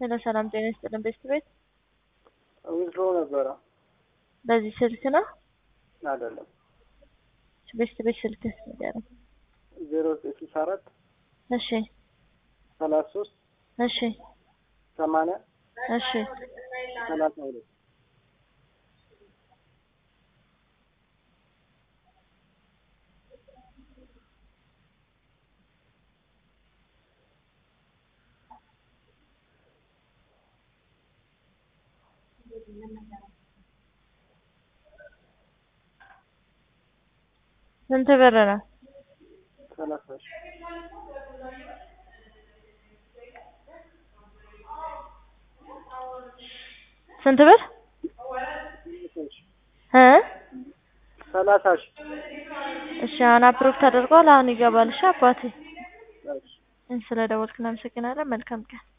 ሄሎ ሰላም ጤና ይስጥልን ቤስት ቤት ዊዝድሮ ነበረ በዚህ ስልክ ነው አይደለም ቤስት ቤት ስልክ ንገረኝ ዜሮ ዘጠኝ ስልሳ አራት እሺ ሰላሳ ሶስት እሺ ሰማንያ እሺ ሰላሳ ሁለት ስንት ብር ነው ሰላሳ ሺህ ስንት ብር እ ሰላሳ ሺህ እሺ አሁን አፕሮቭ ተደርጓል አሁን ይገባል እሺ አባቴ እሺ ስለ ደወልክ እናመሰግናለን መልካም ቀን